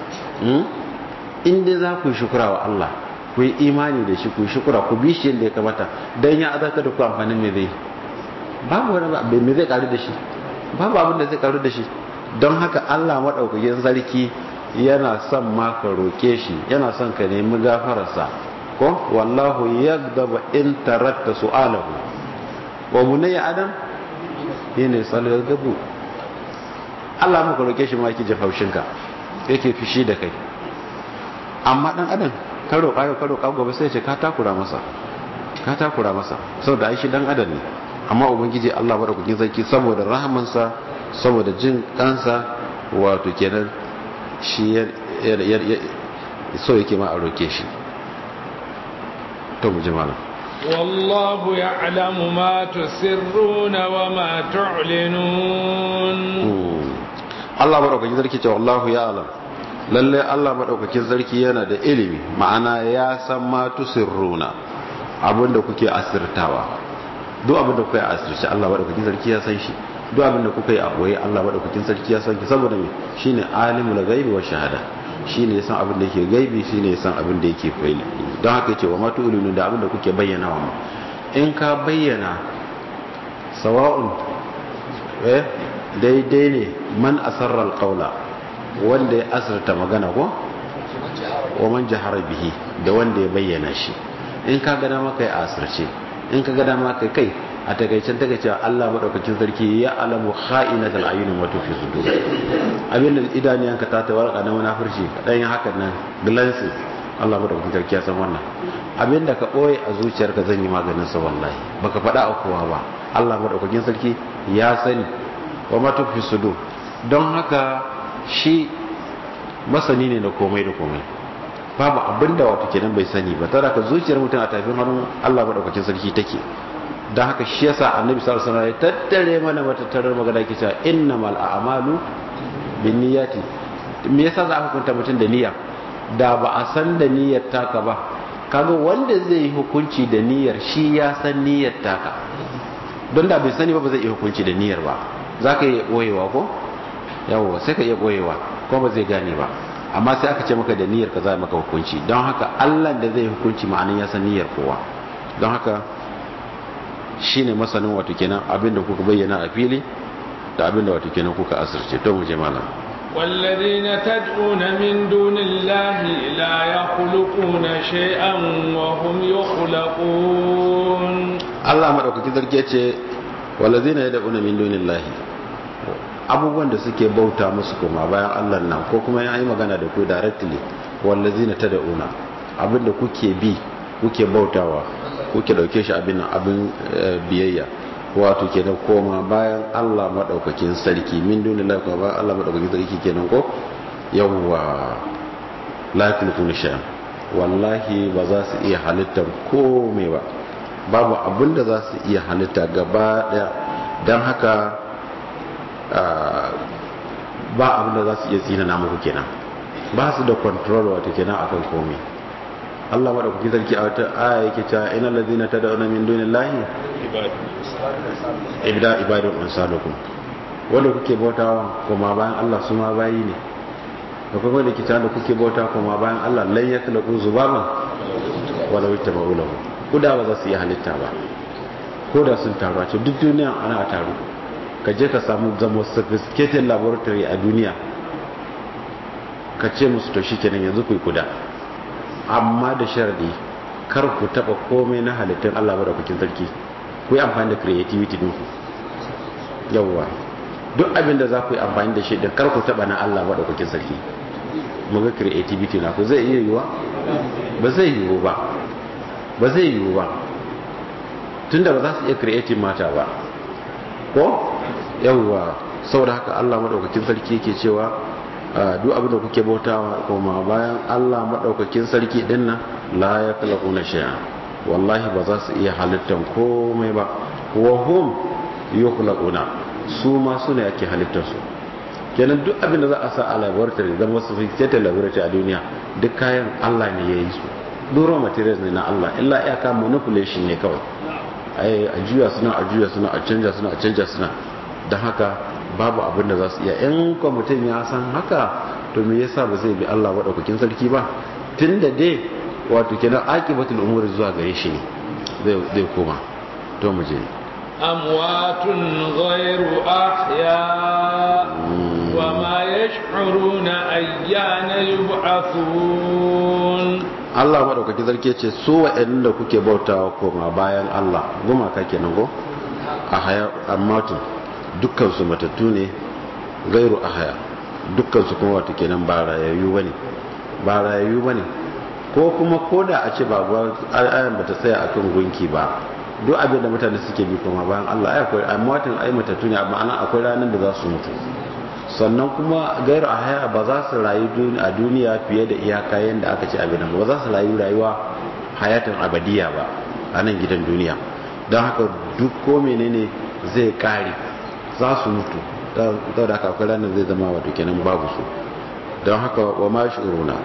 Speaker 1: inda za ku yi shukura wa Allah ku yi imani da shi ku yi shukura ku bi shi yadda ya kamata don ya azabtar da ku amfanin me zai babu wani abu me zai karu da shi babu abin da zai karu da shi don haka Allah madaukakin sarki yana son ma ka roke shi yana son ka nemi gafararsa ko wallahu yagdabu in tarakta su'alahu wa bunayya adam yana salar gabu Allah maka roke shi ma yake jefa haushinka yake fishi da kai amma dan adam ka roƙa yau ka roƙa gobe sai ce ka takura masa ka takura masa saboda ai shi dan adam ne amma ubangiji Allah madaukakin sarki saboda rahamansa saboda jin kansa wato kenan shi so yake ma a roke shi to mu ji malam
Speaker 2: والله يعلم ما تسرون وما تعلنون
Speaker 1: Allah madaukakin sarki ce wallahu ya alam lalle Allah madaukakin sarki yana da ilimi ma'ana ya san ma tusirruna abinda kuke asirtawa duk abinda kuke asirce Allah madaukakin sarki ya san shi duk abinda kuke a boye Allah madaukakin sarki ya san ki saboda me shine alimul ghaibi wa shahada shine yasan abin da yake gaibi shine yasan abin da yake faili don haka yace wa ma tu'linu da abin da kuke bayyana wa in ka bayyana sawa'un eh daidai ne man asarra alqaula wanda ya asirta magana ko wa man jahara bihi da wanda ya bayyana shi in ka ga dama kai asirce in ka ga dama kai kai a takaicen takaice Allah madaukakin sarki ya alamu kha'inatul ayun wa tufi sudur abinda idaniyanka ta tawarka na munafurci dan yin hakan nan glances Allah madaukakin sarki ya san wannan abinda ka boye a zuciyarka zan yi maganin sa wallahi baka faɗa a kowa ba Allah madaukakin sarki ya sani wa ma tufi sudur don haka shi masani ne na komai da komai babu abinda wato kenan bai sani ba tara ka zuciyar mutum a tafin hannun Allah madaukakin sarki take don haka shi yasa annabi sallallahu alaihi wasallam ya tattare mana matattarar magana yake cewa innamal a'malu binniyati me yasa za a hukunta mutum da niyya da ba a san da niyyar taka ba kaga wanda zai yi hukunci da niyyar shi ya san niyyar taka don da bai sani ba ba zai yi hukunci da niyyar ba za ka iya ɓoyewa ko yawwa sai ka iya ɓoyewa ko ba zai gane ba amma sai aka ce maka da niyyar ka za maka hukunci don haka Allah da zai hukunci ma'anin ya san niyyar kowa don haka shine masanin wato kenan abinda kuka bayyana a fili da abinda wato kenan kuka asirce to mu je malam
Speaker 2: والذين تدعون من دون الله لا يخلقون شيئا وهم يخلقون
Speaker 1: Allah madaukaki zarge ce walazina yad'una min dunillahi abubuwan da suke bauta musu kuma bayan Allah nan ko kuma ya yi magana da ku directly wallazina tad'una abinda kuke bi kuke bautawa kuke dauke shi abin abin biyayya wato kenan koma bayan Allah madaukakin sarki min dunillahi kuma bayan Allah madaukakin sarki kenan ko yawwa la yakulkuna shay'an wallahi ba za su iya halittar komai ba babu abin da za su iya halitta gaba daya don haka ba abin da za su iya tsina na muku kenan ba su da control wato kenan akan komai Allah madaukaki sarki a wata aya yake cewa ina ladina tad'una min dunillahi ibada ibadun ansalukum wanda kuke bautawa kuma bayan Allah su ma bayi ne da kuma da kita da kuke bauta kuma bayan Allah lan yakhluqu zubaban wala yattaba'u lahu kuda ba za su yi halitta ba ko da sun taru a ce duk duniya ana taru ka je ka samu zama sophisticated laboratory a duniya ka ce musu to shi kenan yanzu ku yi kuda amma da sharadi kar ku taba komai na halittun Allah ba da kukin sarki ku yi amfani da creativity din ku yawwa duk abin da za ku yi amfani da shi da kar ku taba na Allah ba da kukin sarki mu ga creativity na ku zai iya yiwa ba zai yiwu ba ba zai yiwu ba tunda ba za su iya creative mata ba ko yawwa saboda haka Allah madaukakin sarki yake cewa duk abin da kuke bautawa kuma bayan Allah madaukakin sarki din nan la yakhluquna shay'a wallahi ba za su iya halittan komai ba wa hum yukhlaquna su ma su ne ake halittar su kenan duk abin da za a sa a laboratory zama sophisticated laboratory a duniya duk kayan Allah ne ya yi su duro materials ne na Allah illa iyaka manipulation ne kawai a juya suna a juya suna a canja suna a canja suna don haka babu abin da za su iya in kwamitin ya san haka to me yasa ba zai bi Allah maɗaukakin sarki ba tun da dai wato kenan aqibatul umuri zuwa gare shi ne zai koma to mu je
Speaker 2: amwatun ghairu ahya wa ma yash'uruna ayyana yub'athun
Speaker 1: Allah maɗaukaki zarke ce su waɗanda kuke bautawa koma bayan Allah gumaka kenan go a haya ammatun dukkansu matattu ne gairu a haya dukkansu kuma wata kenan ba rayayyu bane ba rayayyu bane ko kuma koda a ce ba ayan bata tsaya akan gunki ba duk abin da mutane suke bi kuma bayan Allah ai akwai ammatun ai matattu ne amma ana akwai ranar da za su mutu sannan kuma gairu a haya ba za su rayu a duniya fiye da iyaka yadda aka ce abin ba za su rayu rayuwa hayatan abadiya ba a nan gidan duniya don haka duk ko menene zai kare za su mutu don da haka akwai ranar zai zama wato kenan babu su don haka wa ma shuruna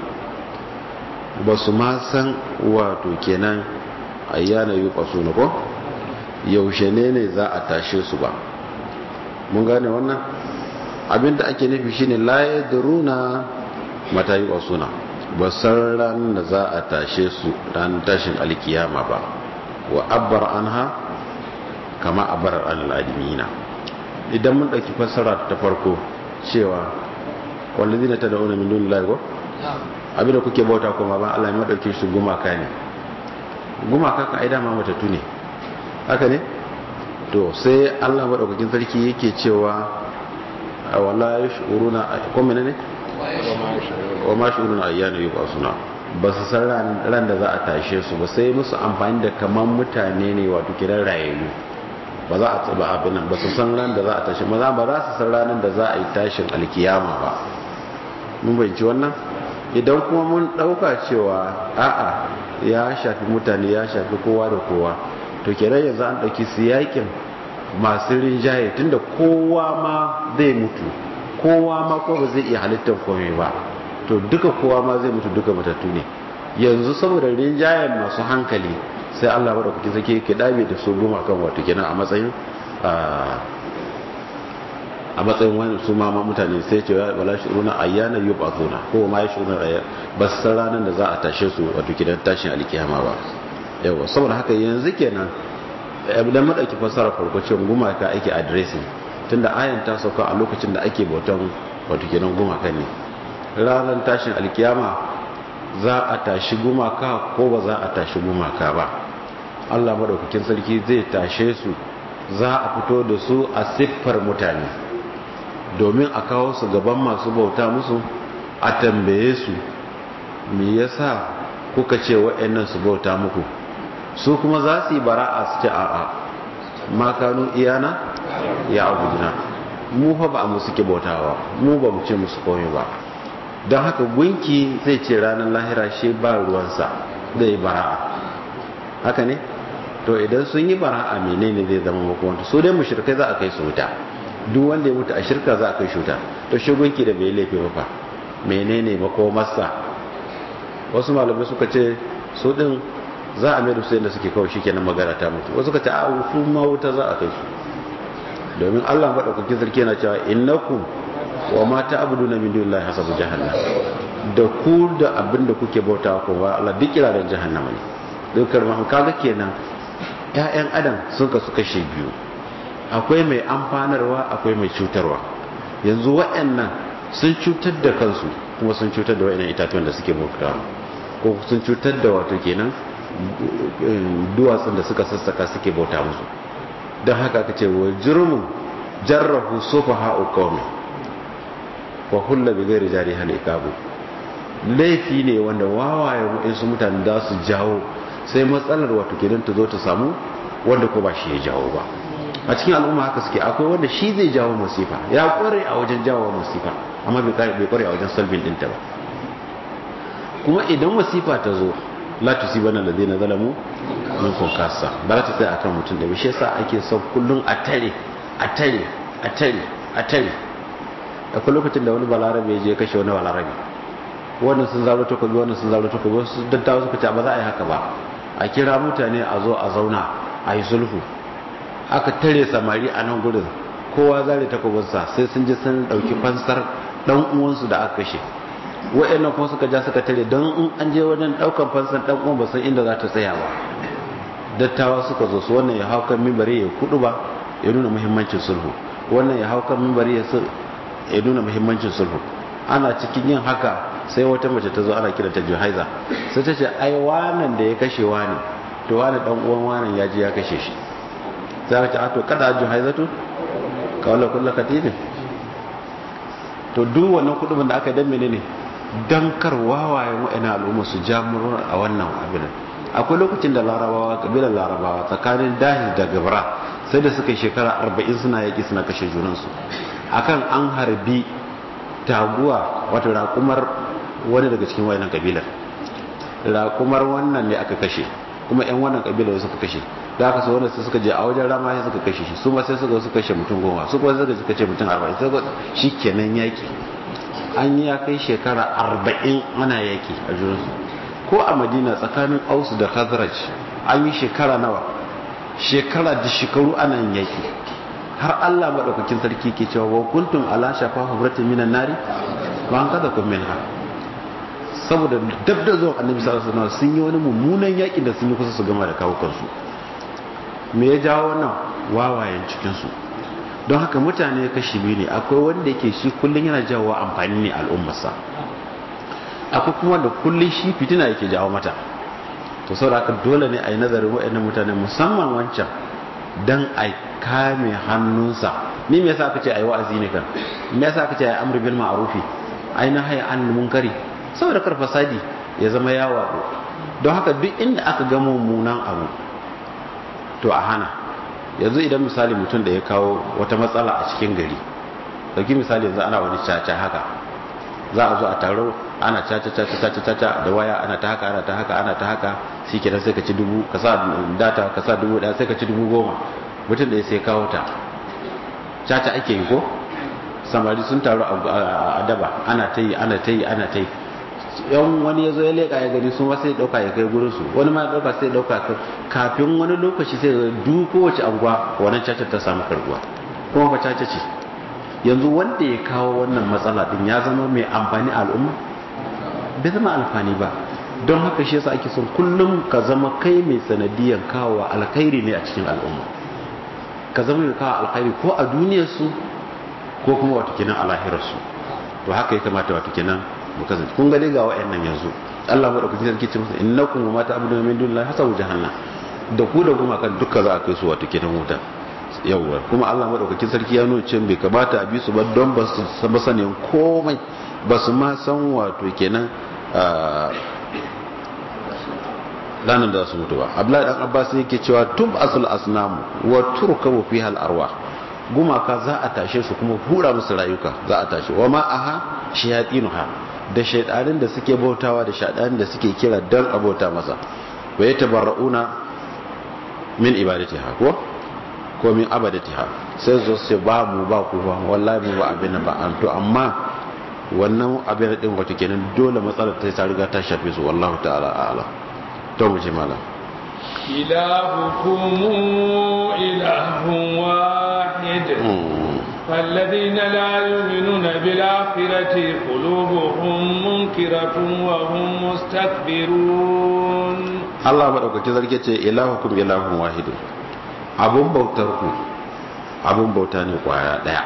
Speaker 1: ba su ma san wato kenan ayyana yi kwaso na ko yaushe ne ne za a tashe su ba mun gane wannan abinda ake nufi shine la yadruna mata yi wasuna ba san ran da za a tashe su ran tashin alkiyama ba wa abbar anha kama abar al'adimina idan mun dauki fassara ta farko cewa wallazina tad'una min dunillahi ko abinda kuke bauta kuma ba Allah ya dauke su gumaka ne gumaka ka aida ma matattu ne haka ne to sai Allah madaukakin sarki yake cewa wala yashuruna ko menene wa ma shuruna ayyana yubasuna ba su san ran da za a tashe su ba sai musu amfani da kaman mutane ne wato kiran rayayyu ba za a tsaba abin nan ba su san ran da za a tashi maza ba za su san ranar da za a yi tashin alkiyama ba mun bayyana wannan idan kuma mun dauka cewa a'a ya shafi mutane ya shafi kowa da kowa to kenan yanzu an dauki siyakin masu rinjaye tunda kowa ma zai mutu kowa ma ko ba zai iya halittar komai ba to duka kowa ma zai mutu duka matattu ne yanzu saboda rinjayen masu hankali sai Allah bada kuke sake yake dabe da su goma kan wato kenan a matsayin a matsayin wani su ma mutane sai ce wala shuruna ayyana yub'athuna ko ma yashuruna ayya ba san ranar da za a tashe su wato gidan tashin alkiyama ba yawa saboda haka yanzu kenan idan mu dauki fasara farko cewa gumaka ake addressing tunda ayan ta sauka a lokacin da ake bautan wato kenan gumaka ne ranar tashin alkiyama za a tashi gumaka ko ba za a tashi gumaka ba Allah madaukakin sarki zai tashe su za a fito da su a siffar mutane domin a kawo su gaban masu bauta musu a tambaye su me yasa kuka ce wa'annan su bauta muku su kuma za su yi bara'a su ce a'a makanu iyana ya abuduna mu fa ba mu suke bautawa mu ba mu ce musu komai ba don haka gunki zai ce ranar lahira shi ba ruwansa zai bara'a haka ne to idan sun yi bara'a menene zai zama makomanta su dai mushrikai za a kai su wuta duk wanda ya mutu a shirka za a kai shi wuta to shi gunki da bai laifi ba fa menene makomarsa wasu malamai suka ce su din za a mai da su yadda suke kawai shi kenan magana ta mutu wasu suka ce a su ma wuta za a kai su domin Allah madaukakin sarki yana cewa innakum wa ma ta'buduna min dunillahi hasabu jahannam da ku da abin da kuke bauta ko wa Allah duk kira da jahannama ne dukkan ma kaga kenan ƴaƴan adam sun kasu kashe biyu akwai mai amfanarwa akwai mai cutarwa yanzu waɗannan sun cutar da kansu kuma sun cutar da waɗannan itatuwan da suke bauta ko sun cutar da wato kenan duwatsun da suka sassaka suke bauta musu don haka ka ce wa jirmu jarrahu sofa ha'u kawai wa hulla bi gairi jari hal ikabu laifi ne wanda wawaye waɗansu mutane za su jawo sai matsalar wato kenan ta zo ta samu wanda ko ba shi ya jawo ba a cikin al'umma haka suke akwai wanda shi zai jawo masifa ya kware a wajen jawo masifa amma bai kware a wajen salbin ɗinta ba kuma idan masifa ta zo la tusibana alladhina zalamu minkum kassa ba za ta tsaya akan mutum da shi yasa ake son kullun a tare a tare a tare a tare akwai lokacin da wani balarabe ya je kashe wani balarabe wannan sun zaro takobi wannan sun zaro takobi wasu dattawa suka ce ba za a yi haka ba a kira mutane a zo a zauna a yi sulhu aka tare samari a nan gudun kowa zare takobinsa sai sun je sun dauki fansar dan uwansu da aka kashe wa'annan kuma suka ja suka tare don in an je wajen daukan fansar dan uwan ba san inda za ta tsaya ba dattawa suka zo su wannan ya hau kan mimbari ya kudu ba ya nuna muhimmancin sulhu wannan ya hau kan mimbari ya ya nuna muhimmancin sulhu ana cikin yin haka sai wata mace ta zo ana kira ta juhaiza sai ta ce ai wannan da ya kashe wani to wani dan uwan wani ya ji ya kashe shi sai ka ce a to kada juhaizatu kawala kullu katibin to duk wannan kudin da aka dan menene dan kar wawayen wa'ina al'umma su jamurur a wannan abin akwai lokacin da larabawa kabilar larabawa tsakanin dahi da gabra sai da suka shekara 40 suna yaki suna kashe junansu akan an harbi taguwa wato raƙumar wani daga cikin wayannan kabilar raƙumar wannan ne aka kashe kuma yan wannan kabilar suka kashe da aka so wanda suka je a wajen rama sai suka kashe shi su ma sai suka suka kashe mutum goma su kuma suka suka ce mutum arba'in sai shi kenan yaki an yi ya kai shekara arba'in ana yaki a junansu ko a madina tsakanin ausu da khazraj an yi shekara nawa shekara da shekaru ana yin yaki har Allah madaukakin sarki ke cewa wa kuntum ala shafa hubratin minan nari ba an kada kun minha saboda dab da zuwan annabi sallallahu alaihi wasallam sun yi wani mummunan yaki da sun yi kusa su gama da kawo kansu me ya jawo wannan wawayen cikin su don haka mutane kashi biyu ne akwai wanda yake shi kullun yana jawo amfani ne al'ummarsa akwai kuma da kullun shi fitina yake jawo mata to saboda haka dole ne a yi nazarin waɗannan mutane musamman wancan dan a kame hannunsa ni me yasa aka ce ayi wa'azi ne kan me yasa aka ce ayi amr bil ma'rufi ayi nahyi an munkari saboda kar fasadi ya zama ya wado don haka duk inda aka ga mummunan abu to a hana yanzu idan misali mutum da ya kawo wata matsala a cikin gari dauki misali yanzu ana wani caca haka za a zo a taro ana caca caca caca caca da waya ana ta haka ana ta haka ana ta haka shi kenan sai ka ci dubu ka sa data ka sa dubu daya sai ka ci dubu goma mutum da ya sai kawo ta caca ake yi ko samari sun taru a daba ana ta yi ana ta yi ana ta yi yan wani ya zo ya leƙa ya gani su ma sai ɗauka ya kai gurin su wani ma ɗauka sai ɗauka kafin wani lokaci sai ga duk kowace anguwa wannan caca ta samu karbuwa kuma fa caca ce yanzu wanda ya kawo wannan matsala din ya zama mai amfani al'umma bai zama amfani ba don haka shi yasa ake son kullum ka zama kai mai sanadiyan kawo alkhairi ne a cikin al'umma ka zama mai kawo alkhairi ko a duniyarsu ko kuma wata kenan a lahirarsu to haka ya kamata wata kenan mu kasance kun gani ga wa'annan yanzu Allah madaukakin sarki ce musu innakum wa ma ta'buduna min dunillahi hasabu jahannam da ku da kuma kan duka za a kai su wata kenan wuta yawwa kuma Allah madaukakin sarki ya nuna cewa bai kamata a bi su ba don ba su san sanin komai ba su ma san wato kenan ranar da su mutu ba abdullahi dan abbas yake cewa tub asl asnam wa turkabu fiha al arwah gumaka za a tashe su kuma hura musu rayuka za a tashe wa ma aha shayatinuha da shaydanin da suke bautawa da shaydanin da suke kira dan abota masa wa yatabarrauna min ibadatiha ko ko min abadatiha sai zo su ba mu ba ku ba wallahi mu ba abin ba an to amma wannan abin din wato kenan dole matsalar ta riga ta shafe su wallahu ta'ala a'lam to mu ji malam
Speaker 2: إلهكم إله واحد فالذين لا يؤمنون بالآخرة قلوبهم منكرة وهم مستكبرون
Speaker 1: الله مدعوك كذلك إلهكم إله واحد abun bautar ku abun bauta ne kwaya daya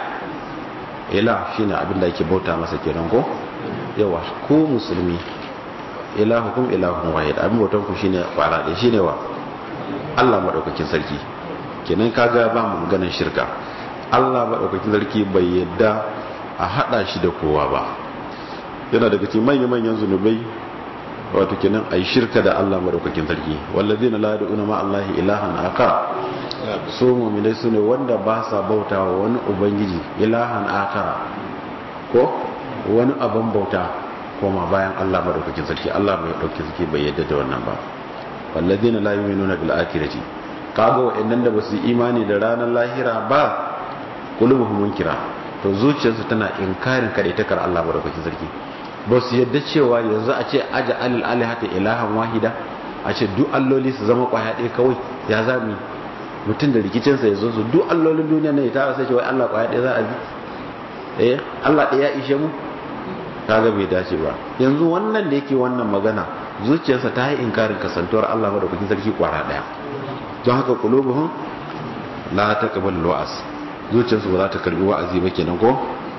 Speaker 1: ilah shine abin da ake bauta masa kenan ko yawa ku musulmi ilahukum ilahun wahid abin bautan ku shine kwara daya shine wa Allah madaukakin sarki kenan kaga ba mu maganar shirka Allah madaukakin sarki bai yadda a hada shi da kowa ba yana daga cikin manyan manyan zunubai wato kenan ai shirka da Allah madaukakin sarki wallazina la yad'una ma Allah ilahan akar su mu'minai sune wanda ba sa bautawa wani ubangiji ilahan akara ko wani abin bauta koma bayan Allah madaukakin sarki Allah mai dauki sarki bai yadda da wannan ba walladina la yu'minuna bil akhirati kaga wa'annan da basu imani da ranar lahira ba qulubuhum munkira to zuciyarsu tana inkarin kadaitakar Allah madaukakin sarki ba su yadda cewa yanzu a ce aja alil alihata ilahan wahida a ce duk alloli su zama kwaya ɗaya kawai ya zami mutum da rikicinsa ya zo su duk allolin duniya ne ta sai ce wai Allah kwaya ɗaya za a bi eh Allah ɗaya ya ishe mu kaga bai dace ba yanzu wannan da yake wannan magana zuciyarsa ta yi inkarin kasantuwar Allah madaukakin sarki kwara daya don haka qulubuhum la taqbalu wa'az zuciyarsu ba za ta karbi wa'azi ba kenan ko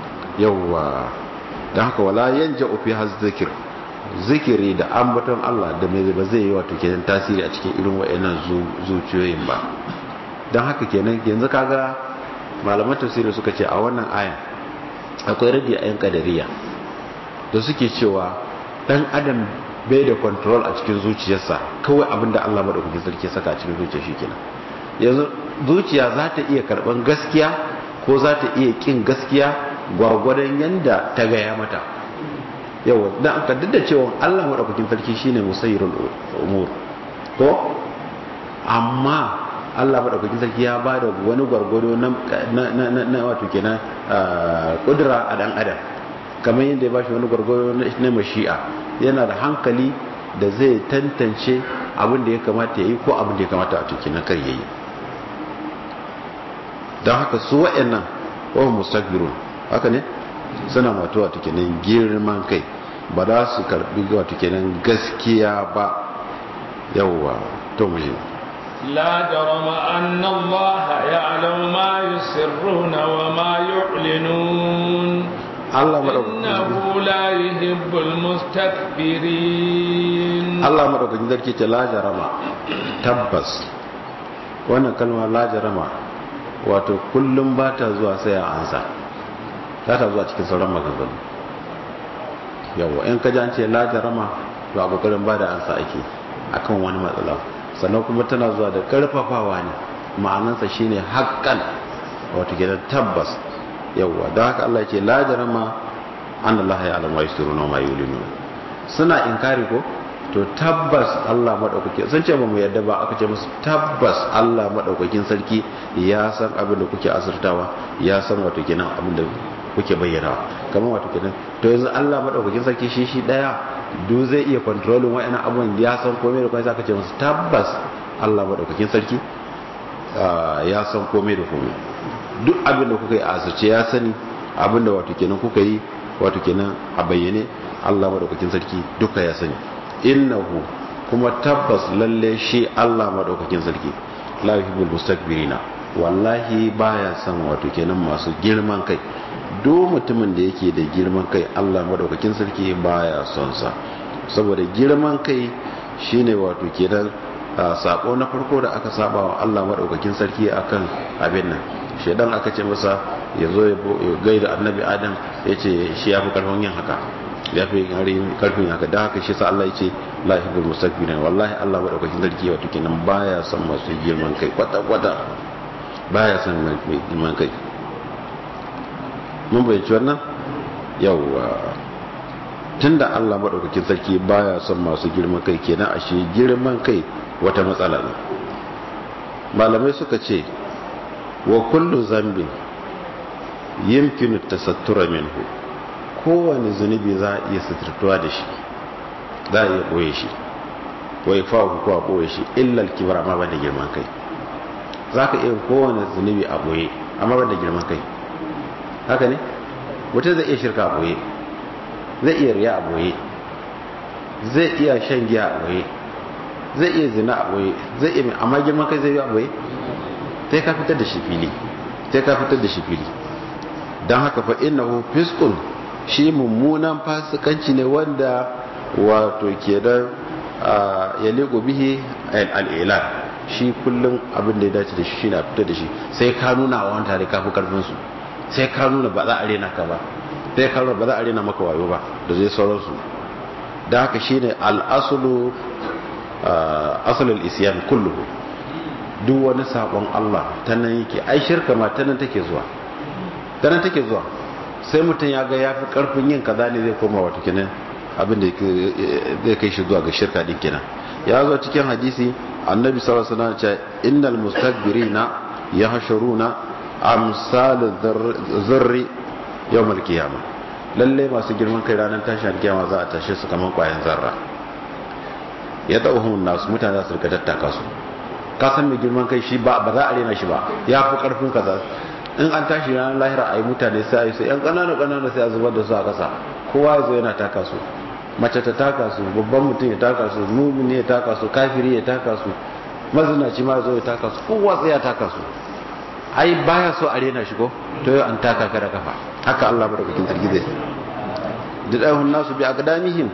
Speaker 1: yawwa don haka wala yanja fi zikir zikiri da ambaton Allah da mai ba zai yi wato kenan tasiri a cikin irin wayannan zuciyoyin ba don haka kenan yanzu kaga malaman tafsiri suka ce a wannan ayan akwai radi a yan kadariya da suke cewa dan adam bai da control a cikin zuciyarsa kawai abinda Allah madaukakin sarki saka a cikin zuciyar shi kenan yanzu zuciya za ta iya karban gaskiya ko za ta iya kin gaskiya gwargwadon yanda ta gaya mata yawa dan aka duk da cewa Allah madaukakin sarki shine musayyirul umur ko amma Allah madaukakin sarki ya bada wani gwargwado na na wato kenan kudura a dan adam kamar yadda ya bashi wani gwargwaro na mashi'a yana da hankali da zai tantance abin da ya kamata ya yi ko abin da ya kamata a tuki na kar ya yi don haka su wa'annan wahun mustakbirun haka ne suna wato wato kenan girman kai ba za su karbi wato kenan gaskiya ba yawwa to mu
Speaker 2: لا جرم أن الله يعلم ما يسرون وما يعلنون
Speaker 1: Allah madaukakin
Speaker 2: innahu la yuhibbul mustakbirin
Speaker 1: Allah madaukakin sarki ce la jarama tabbas wannan kalma la jarama wato kullum ba ta zuwa sai a ansa ta ta zuwa cikin sauran maganganu yawa in ka ji an ce la jarama to a kokarin ba da ansa ake akan wani matsala sannan kuma tana zuwa da karfafawa ne ma'anansa shine haƙƙan wato gidan tabbas yawwa don haka Allah ce la jarama an Allah ya alama yasturuna ma yulinu suna inkari ko to tabbas Allah madaukake sun ce ba mu yadda ba aka ce musu tabbas Allah madaukakin sarki ya san abin da kuke asirtawa ya san wato kenan abin da kuke bayyana kamar wato kenan to yanzu Allah madaukakin sarki shi shi daya du zai iya controlling wa'annan abubuwan ya san komai da komai aka ce musu tabbas Allah madaukakin sarki ya san komai da komai duk abin da kuka yi a asirce ya sani abinda wato kenan kuka yi wato kenan a bayyane Allah madaukakin sarki duka ya sani innahu kuma tabbas lalle shi Allah madaukakin sarki la yuhibbul mustakbirina wallahi baya son wato kenan masu girman kai duk mutumin da yake da girman kai Allah madaukakin sarki baya son sa saboda girman kai shine wato kenan sako na farko da aka saba wa Allah madaukakin sarki akan abin nan shedan aka ce masa ya zo ya gaida annabi adam ya ce shi ya fi karfin yin haka ya fi karfin haka da haka shi sa Allah ya ce la yuhibbul mustakbirin wallahi Allah madaukakin sarki wato kenan baya son masu girman kai kwata kwata baya son mai girman kai mun bayyaci wannan yawwa tunda Allah madaukakin sarki baya son masu girman kai kenan ashe girman kai wata matsala ne malamai suka ce wa kullu zambin yimkinu tasattura minhu kowane zunubi za a iya suturtuwa da shi za a iya ɓoye shi wai fawo ko a ɓoye shi illal kibra amma ba da girman kai za ka iya kowane zunubi a ɓoye amma ba da girman kai haka ne mutum zai iya shirka a ɓoye zai iya riya a ɓoye zai iya shan giya a ɓoye zai iya zina a ɓoye zai iya amma girman kai zai yi a ɓoye sai ka fitar da shi fili sai ka fitar da shi fili don haka fa innahu fiskun shi mummunan fasikanci ne wanda wato ke da ya lego bihi al'ila shi kullum abin da ya dace da shi shi na fitar da shi sai ka nuna wa wani tare kafi karfinsu sai ka nuna ba za a rena ka ba sai ka nuna ba za a rena maka wayo ba da zai sauransu da haka shi ne al'asulu asalul isyan kulluhu duk wani sabon Allah ta nan yake ai shirka ma ta nan take zuwa ta nan take zuwa sai mutum ya ga ya fi karfin yin kaza ne zai koma wata kenan abin da zai kai shi zuwa ga shirka din kenan ya zo cikin hadisi annabi sallallahu alaihi wasallam ce innal mustakbirina yahshuruna amsal zarri yawmal qiyamah lalle masu girman kai ranar tashin alkiyama za a tashe su kaman kwayan zarra ya dauhun nasu mutane za su rika tattaka su ka san mai girman kai shi ba za a rena shi ba ya fi karfin kaza in an tashi ranar lahira a yi mutane sai a yi sai yan ƙanana ƙanana sai a zubar da su a ƙasa kowa ya zo yana taka su mace ta taka su babban mutum ya taka su mumini ya taka su kafiri ya taka su mazinaci ma zo ya taka su kowa sai ya taka su ai baya so a rena shi ko to yau an taka ka da kafa haka Allah madaukakin sarki zai didahun nasu bi aqdamihim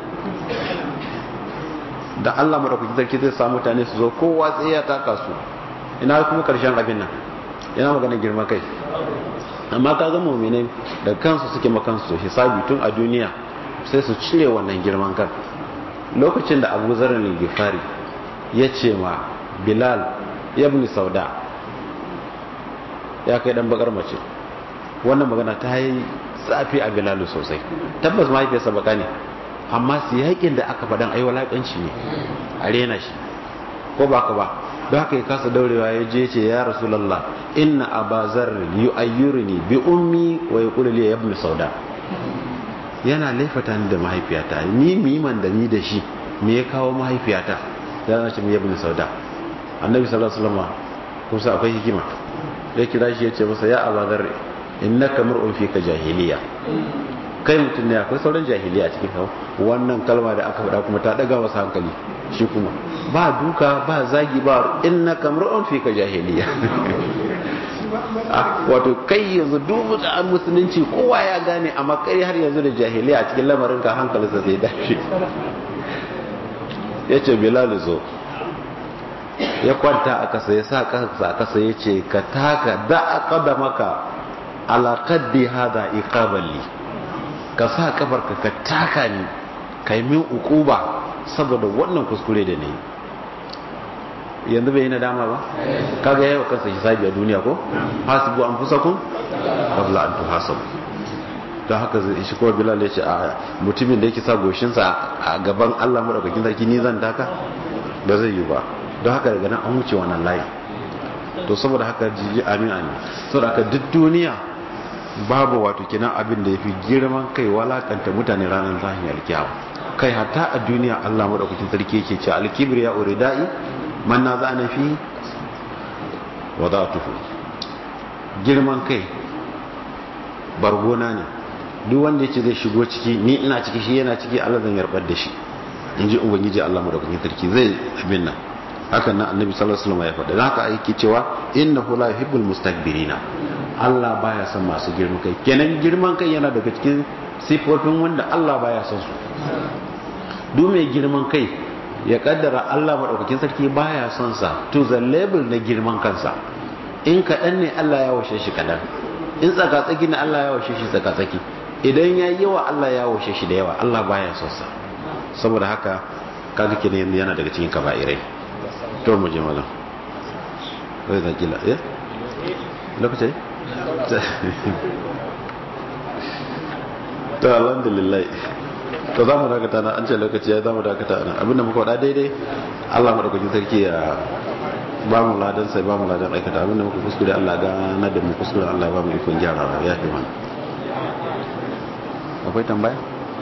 Speaker 1: da Allah madaukakin sarki zai sa mutane su zo kowa sai ya taka su ina kuma karshen abin nan ina magana girma kai amma ka ga mu'minai da kansu suke makansu hisabi tun a duniya sai su cire wannan girman kan lokacin da Abu Zar al-Ghifari ya ce ma Bilal ibn Sauda ya kai dan bakar mace wannan magana ta yi tsafi a Bilal sosai tabbas mahaifiyarsa baka ne amma su yakin da aka faɗan ai walakanci ne a rena shi ko ba ka ba don haka ya kasa daurewa ya je ce ya rasulallah inna abazar yu'ayyiruni bi ummi wa yaqulu li ibn sauda yana laifata ni da mahaifiyata ni miman da ni da shi me ya kawo mahaifiyata ya na ce ibn sauda annabi sallallahu alaihi wasallam kusa akwai hikima ya kira shi ya ce masa ya abazar innaka mar'un fika jahiliya kai mutum ne akwai sauran jahiliya a cikin kawo wannan kalma da aka faɗa kuma ta ɗaga wasu hankali shi kuma ba duka ba zagi ba inna kamar fi ka jahiliya wato kai yanzu dubu da musulunci kowa ya gane amma kai har yanzu da jahiliya a cikin lamarin ka hankalinsa zai dashi ya ce bilal zo ya kwanta a kasa ya sa kasa a kasa ya ce ka taka da a kada maka alaƙaddi hada iqaballi ka sa kafarka ka taka ni ka yi min ukuba saboda wannan kuskure da ne yanzu bai yi nadama ba kaga yawa kansa hisabi a duniya ko hasibu an fusa kun kabla an tuhasabu don haka zai shi kuma bilal ya ce a mutumin da yake sa goshinsa a gaban allah maɗaukakin sarki ni zan taka ba zai yi ba don haka daga nan an wuce wannan layi to saboda haka jiji amin amin saboda haka duk duniya babu wato kina abin da ya fi girman kai walakanta mutane ranar zahin alkiyawa kai hatta a duniya Allah madaukakin sarki yake ce alkibir ya uridai man na za'ana fi wadatuhu girman kai bargona ne duk wanda yace zai shigo ciki ni ina ciki shi yana ciki Allah zan yarbar da shi in ji ubangiji Allah madaukakin sarki zai abin nan hakan nan annabi sallallahu alaihi wasallam ya faɗa haka aiki cewa innahu la yuhibbul mustakbirina Allah baya son masu girman kai kenan girman kai yana daga cikin sifofin wanda Allah baya son su duk mai girman kai ya kaddara Allah madaukakin sarki baya son sa to the level na girman kansa in kaɗan ne Allah ya washe shi kaɗan in tsakatsaki ne Allah ya washe shi tsakatsaki idan ya yi yawa Allah ya washe shi da yawa Allah baya son sa saboda haka kaga kenan yana daga cikin kaba'irai to mu je malam wai da kila eh lokaci to alhamdulillah to za mu dakata na an ce lokaci ya za mu dakata na abinda muka wada daidai Allah madaukakin sarki ya ba mu ladan sai ba mu ladan aikata abinda muka kuskure Allah ga na da mu kuskure Allah ba mu ikon gyara ya fi mana akwai tambaya